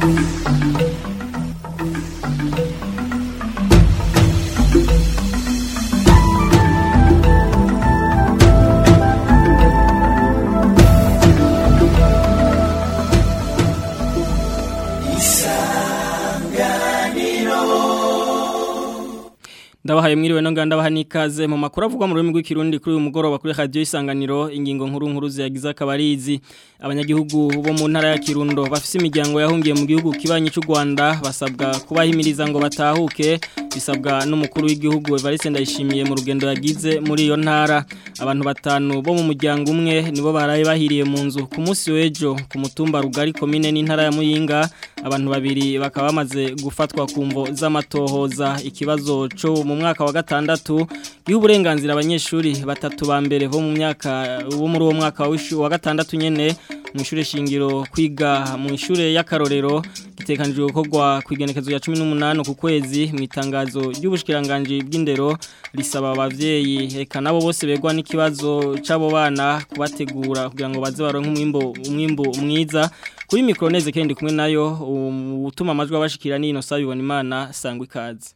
ndabahaye mwiriwe no nganda baha nikaze mu makuru avugwa mu rurimi rw'ikirundi kuri uyu mugoroba kuri radio isanganiro ingingo nkuru nkuru ziyagize akabarizi abanyagihugu bo mu ntara ya Kirundo bafise imiryango yahungiye mu gihugu kibanyi cy'u Rwanda basabwa kubahimiriza ngo batahuke bisabwa n'umukuru w'igihugu Evariste Ndayishimiye mu rugendo yagize muri iyo ntara abantu batanu bo mu muryango umwe nibo baraye bahiriye mu nzu ku munsi w'ejo ku mutumba rugari komine n'intara ya Muyinga abantu babiri bakaba bamaze gufatwa ku mvo z'amatohoza ikibazo cyo mu mwaka wa gatandatu gihe uburenganzira abanyeshuri batatu ba mbere bo mu myaka bo muri uwo mwaka wa gatandatu nyene mu ishure shingiro kwiga mu ishure y'akarorero gitekanijwe gukorwa ku igenekezo ya 18 ku kwezi mu itangazo ry'ubushikiranganje bw'indero risaba abavyeyi eka nabo bose begwa n'ikibazo c'abo bana kubategura kugira ngo baze baronke umwimbo umwimbo mwiza kuri mikroneze kendi kumwe nayo utuma amajwi abashikira ni Innocent bibona imana sangwa ikaze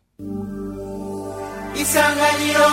isanganiro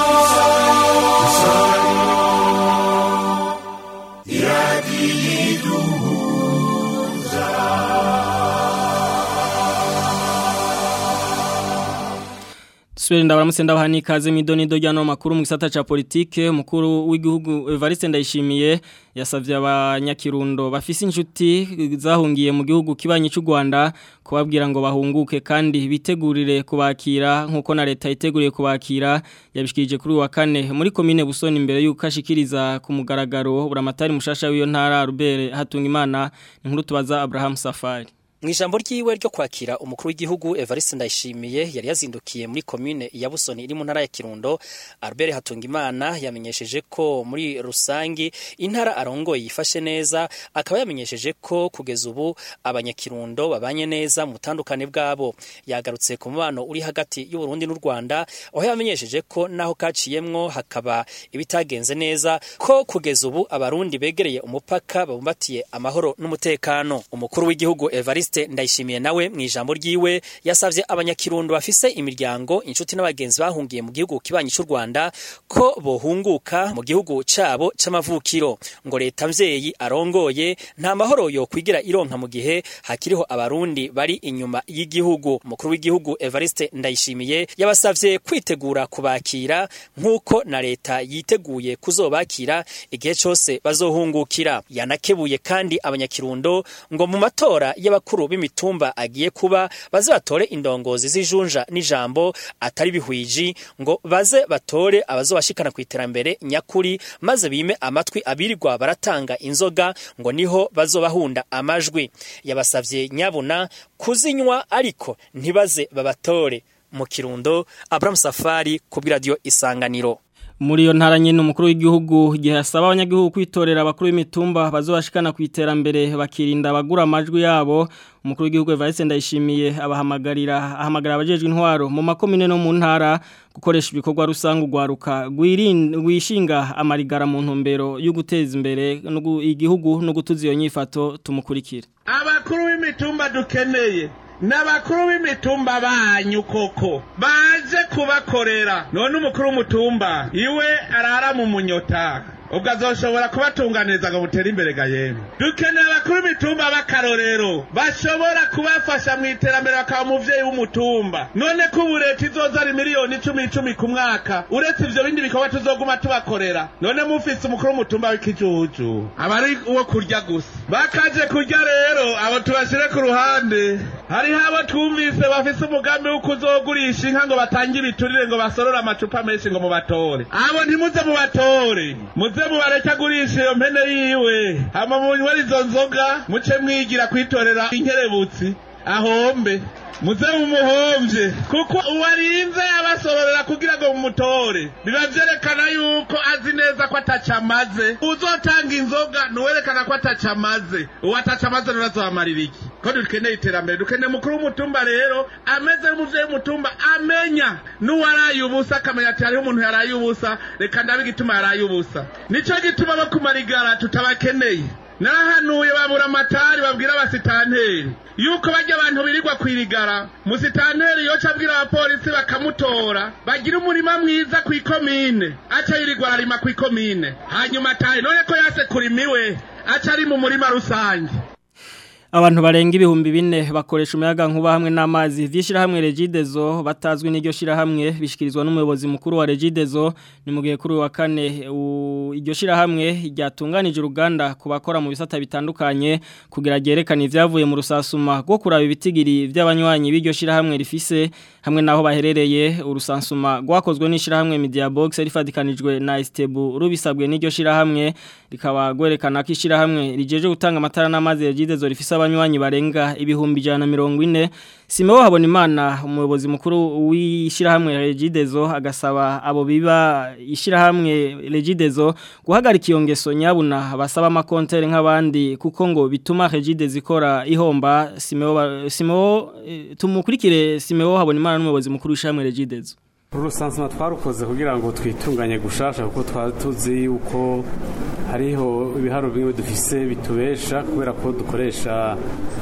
Swere ndabaramutse ndabaha nikaze midonido ryano makuru mu gisata ca politike mukuru w'igihugu Evariste Ndayishimiye yasavye abanyakirundo bafise inshuti zahungiye mu gihugu kibanyi cy'u Rwanda kubabwira ngo bahunguke kandi bitegurire kubakira nkuko na leta iteguriye kubakira yabishikije kuri wa kane muri commune Busoni imbere yuko ashikiriza ku mugaragaro buramatari mushasha w'iyo ntara Robert Hatungimana inkuru tubaza Abraham Safari Mwijambo ryiwe ryo kwakira umukuru w'igihugu Evariste Ndayishimiye yari yazindukiye muri commune ya Busoni iri mu ntara ya Kirundo Albert Hatungimana yamenyesheje ko muri rusangi intara arongoye yifashe neza akaba yamenyesheje ko kugeza ubu abanyakirundo babanye neza mu tandukane bwabo yagarutse ku mubano uri hagati y'u Burundi n'u Rwanda aho yamenyesheje ko naho kaciyemwo hakaba ibitagenze neza ko kugeza ubu abarundi begereye umupaka babumbatiye amahoro n'umutekano umukuru w'igihugu Evariste Evariste ndayishimiye nawe mu ijambo ryiwe yasavye abanyakirundo bafise imiryango inshuti n'abagenzi bahungiye mu gihugu kibanyi cy'u Rwanda ko bohunguka mu gihugu cabo c'amavukiro ngo leta mvyeyi arongoye nta mahoro yo kwigira ironka mu gihe hakiriho abarundi bari inyuma y'igihugu umukuru w'igihugu Evariste ndayishimiye yabasavye kwitegura kubakira nk'uko na leta yiteguye kuzobakira igihe cose bazohungukira yanakebuye kandi abanyakirundo ngo mu matora y'abakuru bakuru b'imitumba agiye kuba baze batore indongozi z'ijunja n'ijambo atari bihwiji ngo baze batore abazobashikana ku iterambere nyakuri maze bime amatwi abirirwa baratanga inzoga ngo niho bazobahunda amajwi yabasavye nyabuna kuzinywa ariko ntibaze babatore mu kirundo Abraham Safari ku radio Isanganiro muri iyo ntara nyine umukuru w'igihugu igihe asaba abanyagihugu kwitorera abakuru b'imitumba bazobashikana ku iterambere bakirinda abagura amajwi yabo umukuru w'igihugu Evariste Ndayishimiye abahamagarira ahamagara abajejwe intwaro mu makomine no mu ntara gukoresha ibikorwa rusange ugwaruka gwishinga amarigara mu ntumbero yo guteza imbere igihugu no gutuza iyo nyifato tumukurikira abakuru b'imitumba dukeneye n'abakuru b'imitumba banyu koko baje kubakorera none umukuru w'umutumba iwe arara mu munyota ubwo azoshobora kubatunganiriza ngo butere imbere ga yemwe dukeneye abakuru b'imitumba b'akarorero bashobora kubafasha mu iterambere bakaba umuvyeyi w'umutumba none ko ubu leta izoza ari miliyoni icumi icumi ku mwaka uretse ivyo bindi bikorwa tuzoguma tubakorera none mufise umukuru w'umutumba w'ikijuju aba ari uwo kurya gusa bakaje kurya rero abo tubashire ku ruhande hariho abo twumvise bafise umugambi wo kuzogurisha inka ngo batange ibiturire ngo basorore amacupa menshi ngo mubatore abo ntimuze mubatore muze mubareke agurisha iyo mpene yiwe hama munywera izo nzoga muce mwigira kwitorera inkerebutsi ahombe muze mumuhomvye kuko uwarinze abasororera kugira ngo mumutore biba vyerekana yuko azi neza ko ataca amaze uzotanga inzoga nuwerekana ko ataca amaze uwo ataca amaze nurazobamarira iki ko dukeneye iterambere dukeneye mukuru w'umutumba rero ameze nk'umuvyeyi w'umutumba amenya n'uwaraye ubusa akamenya ati hariho umuntu yaraye ubusa reka ndabe igituma yaraye ubusa nico gituma bo kumarigara tutabakeneye narahanuye babura amatari babwira abasitanteri yuko bajya abantu birirwa kwirigara musitanteri yoca abwira abapolisi bakamutora bagira umurima mwiza ku ikomine aca yirirwa ararima ku ikomine hanyuma atahe none ko yase kurimiwe aca ari mu murima rusange Abantu barenga ibihumbi bine bakoresha umuyaga nkuba hamwe n'amazi vyishirahamwe Regidezo batazwi n'iryo shirahamwe bishikirizwa n'umuyobozi mukuru wa Regidezo ni mu gihe kuri wa kane iryo shirahamwe ryatunganije uruganda ku bakora mu bisata bitandukanye kugira ryerekane ivyavuye mu rusasuma rwo kuraba ibitigiri vy'abanywanyi b'iryo shirahamwe rifise hamwe naho baherereye urusansuma rwakozwe n'ishirahamwe Media Box rifadikanijwe na Estebu rubisabwe n'iryo shirahamwe rikaba gwerekana ko ishirahamwe rijeje gutanga amatara n'amazi Regidezo rifise abanywanyi barenga ibihumbi jana mirongo ine simeho habona imana umuyobozi mukuru w'ishyirahamwe regidezo agasaba abo biba ishyirahamwe regidezo guhagarika iyo ngeso nyabuna basaba amakontere nk'abandi kuko ngo bituma regidezo ikora ihomba simeho tumukurikire simeho habona imana n'umuyobozi mukuru w'ishyirahamwe regidezo urusansuma twarukoze kugira ngo twitunganye gushasha kuko twari tuzi yuko hariho ibiharo bimwe dufise bitubesha kubera ko dukoresha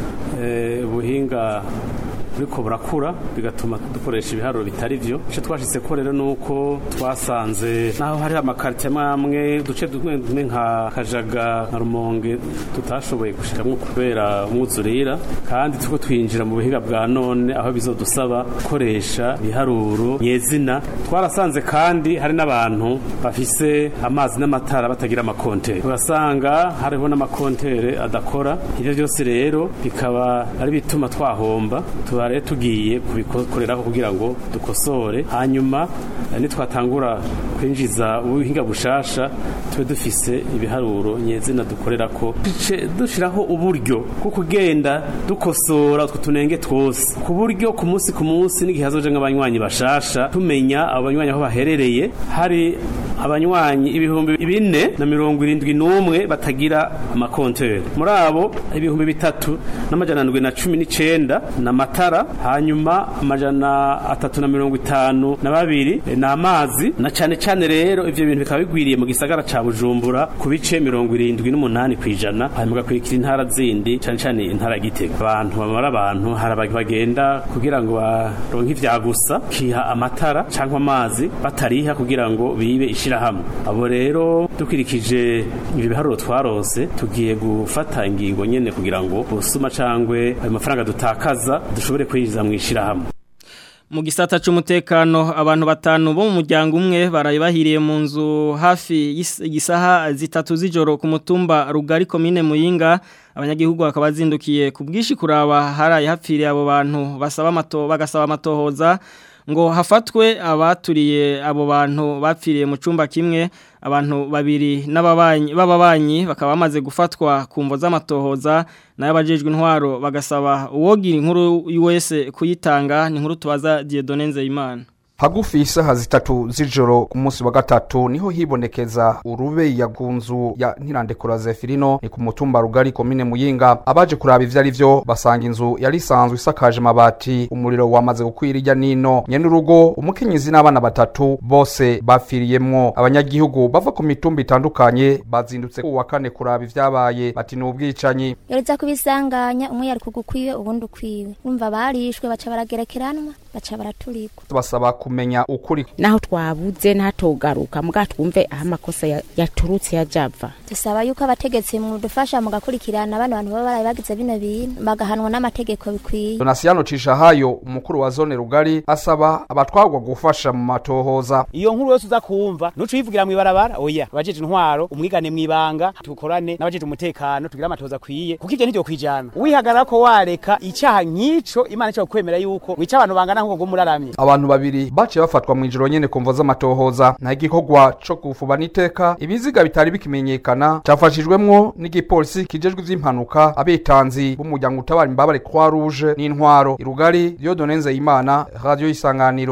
ubuhinga buriko burakura bigatuma dukoresha ibiharuro bitari byo icyo twashyize ko rero ni uko twasanze naho hari amakarite amwe uduce tumwe nka kajaga nka rumonge tutashoboye gushyiramo kubera umwuzurira kandi tuko twinjira mu buhinga bwa none aho bizodusaba gukoresha ibiharuro nyezina twarasanze kandi hari n'abantu bafise amazi n'amatara batagira amakontere urasanga hariho n'amakontere adakora ibyo byose rero bikaba ari bituma twahomba tuba rero tugiye kubikoreraho kugira ngo dukosore hanyuma nitwatangura kwinjiza ubuhinga bushasha tube dufise ibiharuro nyezina dukorera ko dushyiraho uburyo bwo kugenda dukosora utwo tunenge twose ku buryo ku munsi ku munsi n'igihe hazoje nk'abanywanyi bashasha tumenya abanywanyi aho baherereye hari abanywanyi ibihumbi bine na mirongo irindwi n'umwe batagira amakontere muri abo ibihumbi bitatu n'amajana ndwi na cumi n'icenda na matara hanyuma amajana atatu na mirongo itanu na babiri ni amazi na cane cane rero ivyo bintu bikaba bigwiriye mu gisagara ca bujumbura ku bice mirongo irindwi n'umunani kw'ijana hanyuma gakurikira intara zindi cane cane intara ya gitega abantu bamara abantu hari bagenda kugira ngo baronke ivya gusa kiha amatara canke amazi batariha kugira ngo bibe ishirahamwe abo rero dukurikije ibi biharuro twarose tugiye gufata ingingo nyene kugira ngo busuma cangwe ayo mafaranga dutakaza dushobore kwinjiza mu ishirahamwe mu gisata c'umutekano abantu batanu bo mu muryango umwe baraye bahiriye mu nzu hafi y'isaha zitatu z'ijoro ku mutumba rugari komine muyinga abanyagihugu bakaba bazindukiye ku bwishi kuraba haraye hapfiriye abo bantu basaba amato bagasaba amatohoza ngo hafatwe abaturiye abo bantu bapfiriye mu cumba kimwe abantu babiri n'ababanyi b'ababanyi bakaba bamaze gufatwa ku mvo z'amatohoza nayo abajejwe intwaro bagasaba uwogira inkuru wese kuyitanga ni inkuru tubaza Dieudonne Nzeyimana hagufi isaha zitatu z'ijoro ku munsi wa gatatu niho hibonekeza urube ya gunzu ya ntirandekura Zefirino ni ku mutumba rugari komine Muyinga abaje kuraba ivyo ari vyo basanga inzu yari isanzwe isakaje amabati umuriro wamaze gukwira irya nino nyene urugo umukenyezi n'abana batatu bose bafiriyemwo abanyagihugu bava ku mitumba itandukanye bazindutse ku wa kane kuraba ivyabaye bati ni ubwicanyi yoreza kubisanganya umwe yari kugukwiwe ubundi ukwiwe urumva barishwe baca baragerekeranwa baca baraturikwa basaba kumenya ukuri naho twabuze ntatogaruka muga twumve aho amakosa ya- yaturutse yajava dusaba yuko abategetsi mudufasha mugakurikirana bano bantu baba baraye bagize bino bintu bagahanwa n'amategeko bikwiye Donasiano Cishahayo umukuru wa zone rugari asaba abatwagwa gufasha mu matohoza iyo nkuru yose uza kumva nuco uyivugira mw'ibarabara oya abajeje intwaro umwigane mw'ibanga tukorane n'abajeje umutekano tugira amatoza akwiye kuko ivyo ntivyo kwijana wihagarara ko wareka icaha nk'ico imana ico kwemera yuko wica abantu bangana nk'uko muraramye abantu babiri baciye bafatwa mu ijoro nyene ku mvo z'amatohoza nta igikorwa co kufuba n'iteka ibiziga bitari bikimenyekana cafashijwemwo n'igipolisi kijejwe ivy'impanuka abitanzi b'umuryango utabara imbabare Croix Rouge n'intwaro irugari Dieudonne Nzeyimana radio isanganiro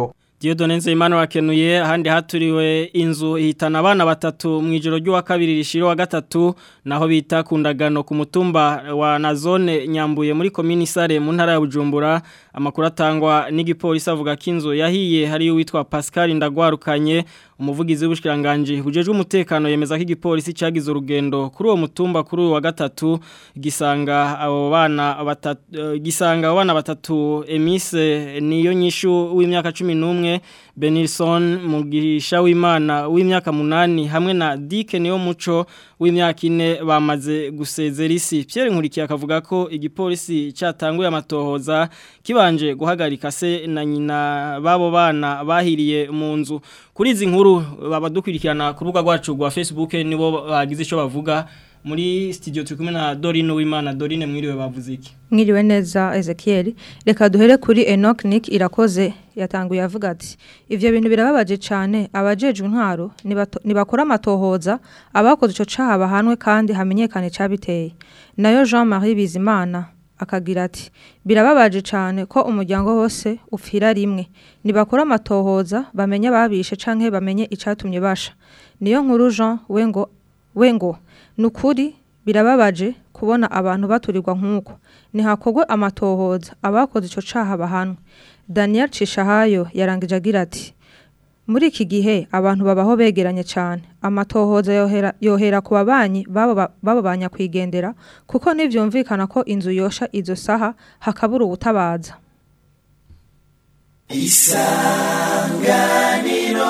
Diodone Nzeyimana wakenuye ahandi haturiwe inzu ihitana abana batatu mu ijoro ry'uwa kabiri rishiro wa gatatu naho bita kundagano ku mutumba wa na zone nyambuye muri komini sare mu ntara ya Bujumbura amakuru atangwa n'igipolisi avuga ko inzu yahiye hari witwa Pascal Ndagwarukanye umuvugizi w'ubushikiranganje bujejwe umutekano yemeza ko igipolisi cyagize urugendo kuri uwo mutumba kuri uwa gatatu gisanga abo bana batatu uh, gisanga abo bana batatu Emise niyo nyishu w'imyaka 11 Benilson Mugisha w'Imana w'imyaka 8 hamwe na Dike niyo muco w'imyaka 4 bamaze gusezera isi Pierre Nkurikiye akavuga ko igipolisi cyatanguye amatohoza kibanje guhagarika se na nyina babo bana bahiriye mu nzu kuri izi nkuru babadukurikirana ku rubuga rwacu rwa Facebook nibo bagize ico bavuga muri studio turi kumwe na Dorine Uwimana Dorine mwiriwe bavuze iki mwiriwe neza Ezekiel reka duhere kuri Enoch Nick irakoze yatanguye avuga ati ivyo bintu birababaje cyane abajejwe intwaro nibakora amatohoza abakoze ico caha bahanwe kandi hamenyekane cabiteye nayo Jean-Marie Bizimana akagira ati birababaje cyane ko umuryango wose upfira rimwe nibakora amatohoza bamenye babishe canke bamenye icatumye basha niyo nkuru Jean wengo wengo nukuri birababaje kubona abantu baturirwa nk'uko ntihakogwe amatohoza abakoze ico caha bahanwe Daniel Cishahayo yarangije agira ati muri iki gihe abantu babaho begeranye cyane amatohoza yohera, yohera ku babanyi babo banyakwigendera kuko ntibyumvikana ko inzu yosha izo saha hakabura ubutabaza isanganiro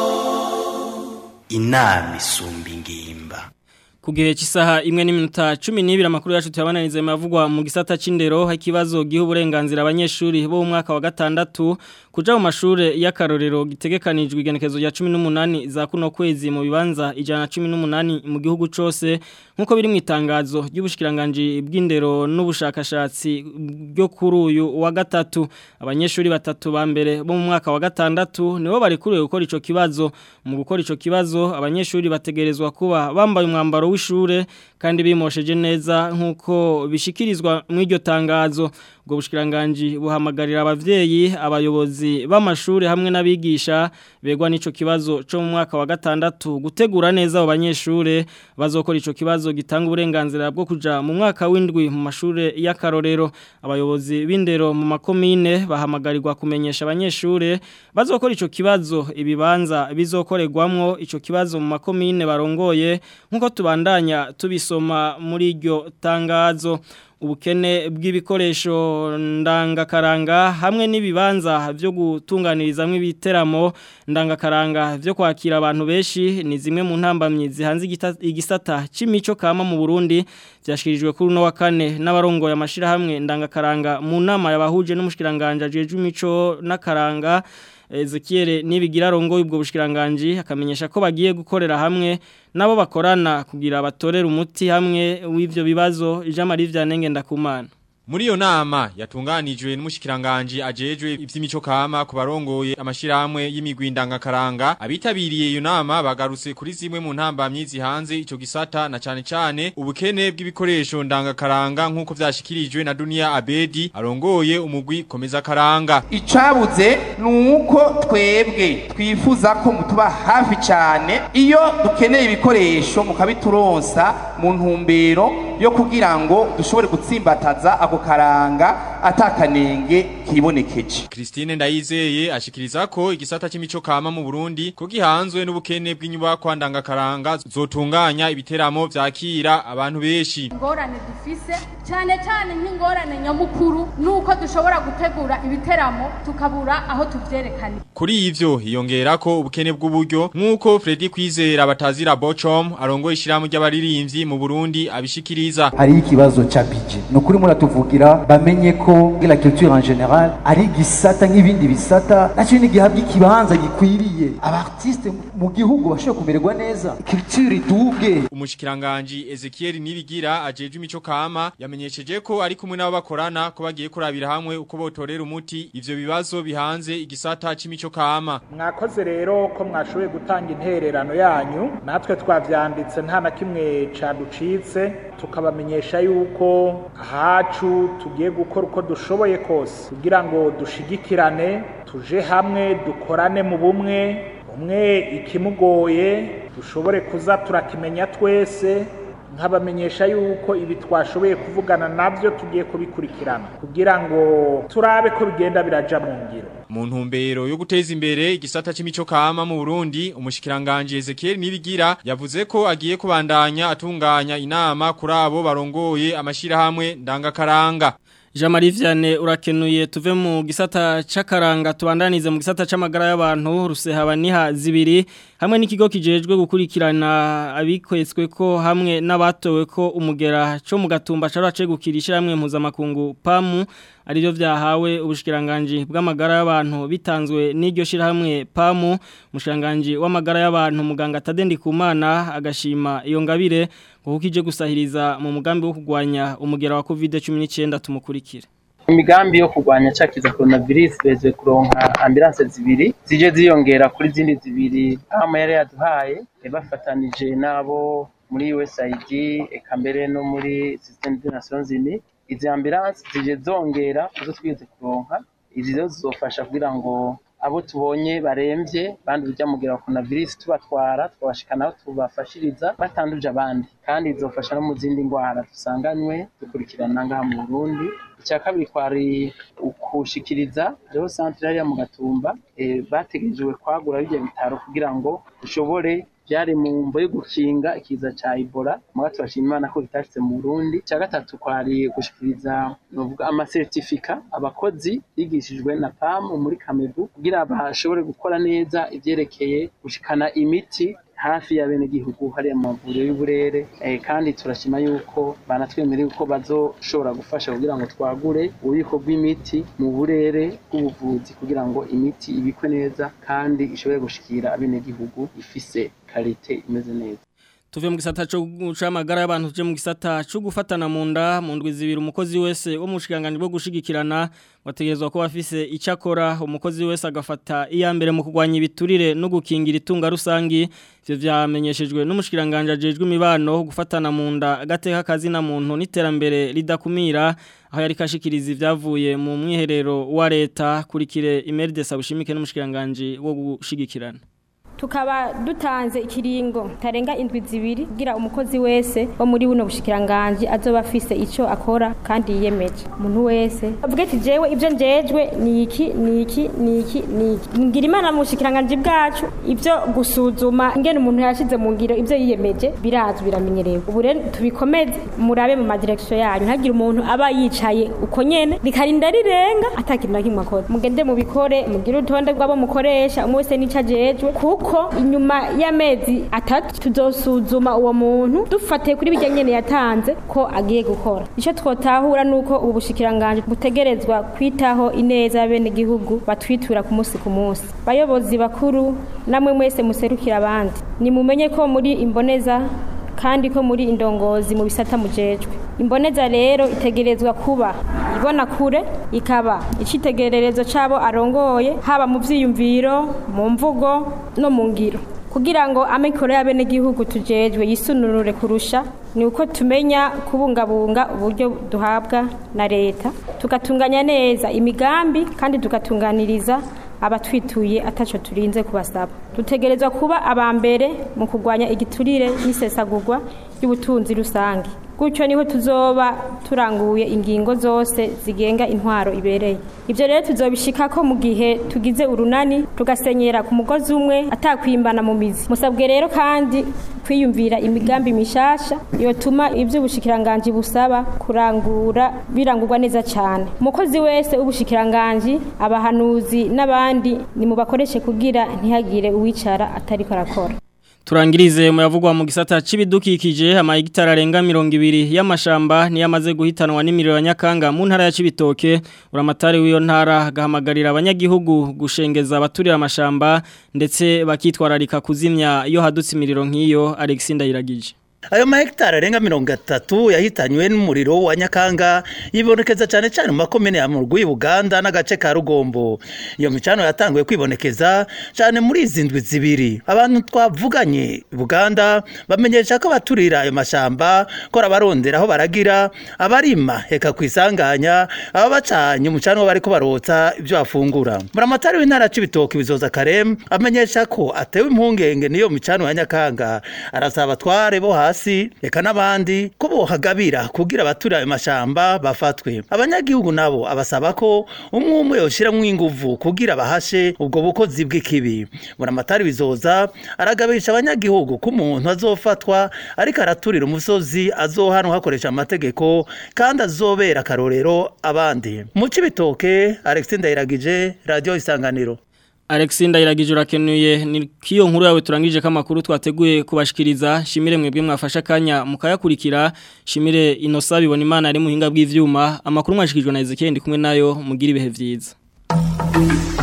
inama isumba ingimba ku gihe cy'isaha imwe n'iminota 12 amakuru yacu tuyabananize mavugwa mu gisata c'indero ikibazo giha uburenganzira abanyeshuri bo mu mwaka wa gatandatu kuja mu mashure y'akarorero gitegekanijwe igenekezo rya 18 za kuno kwezi mu bibanza ijana 18 mu gihugu cose nkuko biri mu itangazo ry'ubushikiranganje bw'indero n'ubushakashatsi byo kuri uyu wa gatatu abanyeshuri batatu ba mbere bo mu mwaka wa gatandatu nibo bari kuri gukora ico kibazo mu gukora ico kibazo abanyeshuri bategerezwa kuba bambaye umwambaro w'ishure kandi bimosheje neza nkuko bishikirizwa mu iryo tangazo ubwo bushikiranganje buhamagarira abavyeyi abayobozi b'amashuri hamwe n'abigisha begwa n'ico kibazo cyo mu mwaka wa gatandatu gutegura neza abo banyeshure bazokora ico kibazo gitanga uburenganzira bwo kuja mu mwaka w'indwi mu mashure y'akarorero abayobozi b'indero mu makomine bahamagarirwa kumenyesha abanyeshure bazokora ico kibazo ibibanza bizokorerwamwo ico kibazo mu makomine barongoye nkuko tubandanya tubisoma muri iryo tangazo ubukene bw'ibikoresho ndangakaranga hamwe n'ibibanza byo gutunganirizamo ibiteramo ndangakaranga byo kwakira abantu benshi ni zimwe mu ntambamyi zihanze igisata c'imico kama mu Burundi byashikirijwe kuri no wa kane n'abarongoye amashirahamwe ndangakaranga mu nama yabahuje n'umushikiranganje ajeje imico n'akaranga Ezekiel nibigira rongo ubwo bushikiranganje akamenyesha ko bagiye gukorera hamwe nabo bakorana kugira batorera umuti hamwe w'ivyo bibazo Jean Marie Vyanenge ndakumana Muri iyo nama yatunganijwe n'umushikiranganje ajejwe ivy'imico kama ku barongoye amashiramwe y'imigwi ndangakaranga abitabiriye iyo nama bagarutse kuri zimwe mu ntambamyi zihanze ico gisata na cane cane ubukene bw'ibikoresho ndangakaranga nk'uko vyashikirijwe na Dunia Abedi arongoye umugwi komeza karanga icabuze nuko twebwe twifuza ko mutuba hafi cane iyo dukeneye ibikoresho mukabituronsa mu ntumbero yo kugira ngo dushobore gutsimbataza ako karanga atakanenge kibonekeje Christine Ndayizeye ashikiriza ko igisata c'imico kama mu Burundi ko gihanzwe n'ubukene bw'inyubako ndangakaranga zotunganya ibiteramo vyakira abantu beshi ingorane dufise cyane cyane nk'ingorane nyamukuru nuko dushobora gutegura ibiteramo tukabura aho tuvyerekana Kuri ivyo hiyongera ko ubukene bw'uburyo nk'uko Freddy Kwizera batazira Bocom arongoye ishiramu ry'abaririmbyi mu Burundi abishikiriza hari ikibazo cha budget no kuri muratuvugira bamenye ko la culture en general ari gisata nk'ibindi bisata naco ni gihabwa ikibanza gikwiriye abartiste mu gihugu bashobora kumererwa neza culture iduge umushikiranganje Ezekiel Nibigira ajeje imico kama yamenyesheje ko ari kumwe nabo bakorana ko bagiye kurabira hamwe uko botorera umuti ivyo bibazo bihanze igisata c'imico kama mwakoze rero ko mwashoboye gutanga intererano yanyu natwe twavyanditse nta na kimwe caducitse tukabamenyesha yuko ahacu tugiye gukora uko dushoboye kose kugira ngo dushigikirane tuje hamwe dukorane mu bumwe umwe ikimugoye dushobore kuza turakimenya twese nkabamenyesha yuko ibi twashoboye kuvugana nabyo tugiye kubikurikirana kugira ngo turabe ko bigenda biraja mu ngiro mu ntumbero yo guteza imbere igisata c'imico kama mu Burundi umushikiranganje Ezekiel Nibigira yavuze ko agiye kubandanya atunganya inama kuri abo barongoye amashirahamwe ndangakaranga Jean Marie Vianney urakenuye tuve mu gisata c'akaranga tubandanize mu gisata c'amagara y'abantu rusehaba niha zibiri hamwe n'ikigo kijejwe gukurikirana abikwetswe ko hamwe n'abatowe ko umugera cyo mu gatumba carace gukirisha hamwe mpuzamakungu PAMU arivyo vyahawe ubushikiranganje bw'amagara y'abantu bitanzwe n'iryo shirahamwe PAMU mushiranganje w'amagara y'abantu muganga Tadendi Kumana agashima iyo ngabire kuko ije gusahiriza mu mugambi wo kugwanya umugera wa COVID-19 tumukurikira imigambi yo kurwanya cakiza coronavirus bezwe kuronka ambulance zibiri zije ziyongera kuri zindi zibiri ama yari yaduhaye bafatanije nabo muri USAID eka mbere no muri Système des Nations Unies izi ambulance zije zongera kuzo twize kuronka izi zo zizofasha kugira ngo abo tubonye baremvye bandi urya mugera wa coronavirus tubatwara twabashikana aho tubafashiriza batanduje abandi kandi izofasha no mu zindi ndwara dusanganywe dukurikirana ngaha mu Burundi icya kabiri kwari ukushikiriza hariho centre hariya mu gatumba e, bategerejwe kwagura bijya bitaro kugira ngo dushobore byari mu mvo yo gukinga ikiza ca Ebola muga turashima Imana ko bitashitse mu Burundi cya gatatu kwari gushikiriza novuga ama certificat abakozi bigishijwe na PAM muri Kamebu kugira bashobore gukora neza ivyerekeye gushikana imiti hafi ya bene gihugu hariya mu mavuriro y'uburere eh, kandi turashima yuko banatwemereye ko bazoshobora gufasha kugira ngo twagure ububiko bw'imiti mu burere bw'ubuvuzi kugira ngo imiti ibikwe neza kandi ishobore gushikira abene gihugu ifise karite imeze neza tuve mu gisata cyo gucamagara y'abantu tuje mu gisata cyo gufatana mu nda mu ndwi zibiri umukozi wese wo mu shikanganje bwo gushigikirana wategerezwa ko bafise icakora umukozi wese agafata iya mbere mu kugwanya ibiturire no gukingira itunga rusangi ivyo vyamenyeshejwe n'umushikiranganje ajejwe imibano gufatana mu nda agateka kazi na muntu n'iterambere ridakumira aho yari kashikiriza ivyavuye mu mwiherero wa leta kurikire Imeride Sabushimike n'umushikiranganje wo gushigikirana tukaba dutanze ikiringo tarenga indwi zibiri kugira umukozi wese wo muri buno bushikiranganje azoba afise ico akora kandi yiyemeje umuntu wese avuga ati jewe ivyo njejwe ni iki ni iki ni iki ni iki ngira imana mu bushikiranganje bwacu ivyo gusuzuma ingene umuntu yashize mu ngiro ivyo yiyemeje birazwi biramenyerewe ubu rero tubikomeze murabe mu madirekisiyo yanyu ntagire umuntu aba yicaye uko nyene rikarinda rirenga atakintu na kimwe akora mugende mubikore mugire urutonde rw'abo mukoresha umwe wese n'ico ajejwe kuko kuko inyuma y'amezi atatu tuzosuzuma uwo muntu dufatiye kuri bijya nyene yatanze ko agiye gukora ico twotahura nuko ubu bushikiranganje butegerezwa kwitaho ineza y'abene gihugu batwitura ku munsi ku munsi bayobozi bakuru namwe mwese muserukira abandi nimumenye ko muri imboneza kandi ko muri indongozi mu bisata mujejwe imboneza rero itegerezwa kuba ibona kure ikaba icitegererezo cabo arongoye haba mu vyiyumviro mu mvugo no mu ngiro kugira ngo amikoro y'abenegihugu tujejwe yisununure kurusha ni uko tumenya kubungabunga uburyo duhabwa na leta tugatunganya neza imigambi kandi tugatunganiriza abatwituye ataco turinze kubasaba dutegerezwa kuba abambere mu kurwanya igiturire n'isesagurwa ry'ubutunzi rusange gutyo niho tuzoba turanguye ingingo zose zigenga intwaro ibereye ibyo rero tuzobishika ko mu gihe tugize urunani tugasenyera ku mugozi umwe atakwimbana mu mizi musabwe rero kandi kwiyumvira imigambi mishasha yotuma iby'ubushikiranganji busaba kurangura birangurwa neza cyane umukozi wese w'ubushikiranganji abahanuzi n'abandi nimubakoreshe kugira ntihagire uwicara atariko arakora Turangirize muyavugwa mu gisata c'ibidukikije amahegitari arenga 200 y'amashamba ni yamaze guhitanwa n'imiriro nyakanga mu ntara ya Cibitoke uramatari w'iyo ntara gahamagarira abanyagihugu gushengeza abaturira amashamba ndetse bakitwararika kuzimya iyo hadutse imiriro nk'iyo Alexander Iragije ayo mahegitari arenga mirongo itatu yahitanywe n'umuriro wa nyakanga yibonekeza cyane cyane mu makomine ya murwi buganda n'agace ka rugombo iyo micano yatanguye kwibonekeza cyane muri izi ndwi zibiri abantu twavuganye buganda bamenyesha ko abaturira ayo mashyamba ko abarondera aho baragira abarima heka ku isanganya aba bacanye umucanwa bariko barotsa ibyo bafungura buramatari w'intara c'ibitoki bizoza karem amenyesha ko atewe impungenge niyo micano ya nyakanga arasaba abatware bo hasi reka n'abandi ko bohagabira kugira abaturira ayo mashamba bafatwe abanyagihugu nabo abasaba ko umwe umwe yoshiramwo inguvu kugira bahashe ubwo bukozi bw'ikibi buramatari bizoza aragabisha abanyagihugu ko umuntu azofatwa ariko araturira umusozi azohanwa hakoresha amategeko kandi azobera akarorero abandi mu cibitoke Alexis Ndayiragije radio isanganiro Alexis Ndayiragije urakenuye ni kiyo nkuru yawe turangije ko amakuru twateguye kubashikiriza shimire mwebwe mwafasha kanya mukayakurikira shimire inosa bibona imana ari muhinga bw'ivyuma amakuru mwashikijwe na Ezekiel ndi kumwe nayo mugira ibihe vyiza